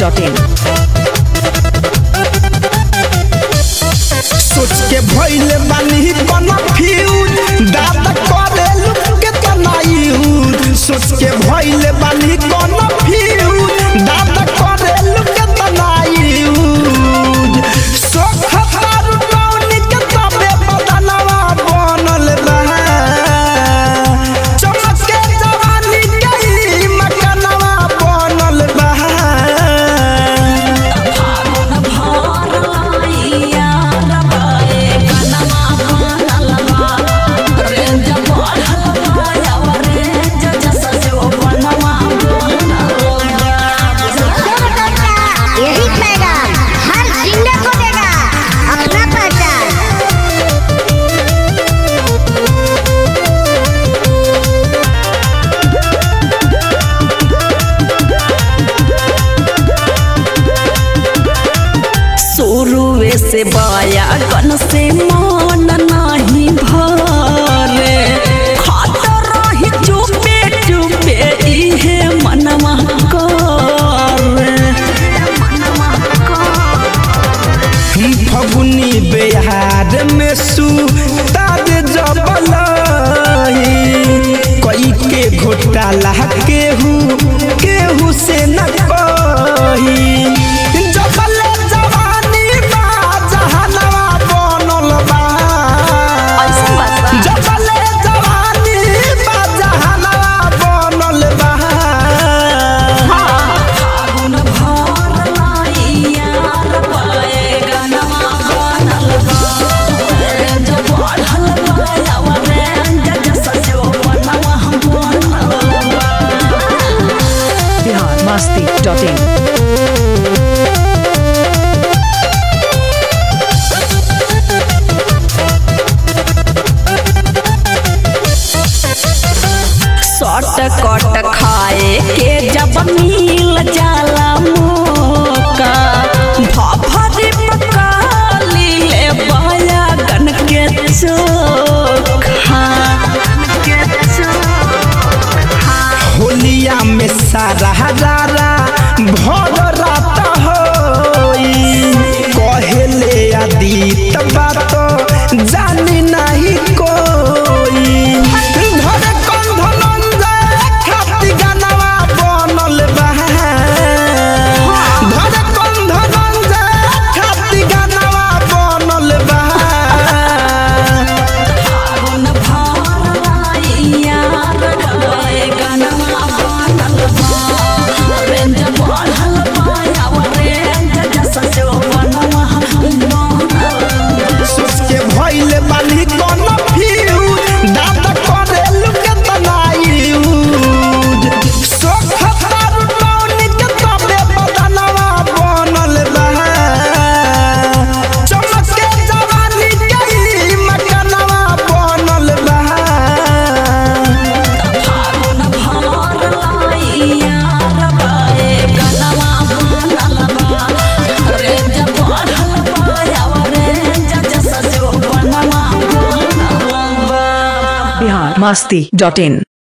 masti.in. सोच के भइले बानी कन्फ्यूज दादा करे लुक के तनायूज सोच के भइले बानी कन्फ्यूज दादा करे लुक के तनायूज सोख तारू टौनी के तबे बदनवा बनल बा चमक के जवानी के ही मकनवा बनल बा यही पैगाम हर जिंदा को देगा अपना पहचान शुरुए से बाया गन से मन नाही भरे खात रही चुपे चुपे इहे मनवा करे फगुनी बिहार में सुतार जबलही कई के घोटाला केहू केहू से न कही जबले जवानी बा जहनवा बनल बा ऐसन बात बा। जबले जवानी बा जहनवा बनल बा फागुन भर लाइया पाए गनवा बनल बा जब बढ़ल पाया वरेंज जैसा जो बनवा बनल बा Bihar masti.in. सट कट खाए के जब मिल जाला मौका भभरी पका लीले बाया गन के चोखा होलिया में सारा हजारा भर रात होई कहेले आदित बात जानी नहीं कोई धरे कंधन जाए खाती गानवा बनल बा धरे कंधन जाए खाती गानवा बनल बा फागुन भर लाइया रगड़े गनवा बनल बा रेंज बढ़ल पाया रेंज जैसा जो बनवा बनल सोच के भइले बानी कन्फ्यूज दादा करे लुके तनायूज सोख तारू टौनी के तबे बदनवा बनल बा चमक के जवानी के ही मकनवा बनल बा फागुन भर लाइया रबाए गनवा बनल बा रेंज बढ़ल पाया रेंज जैसा जो बनवा बनल बा Bihar masti.in.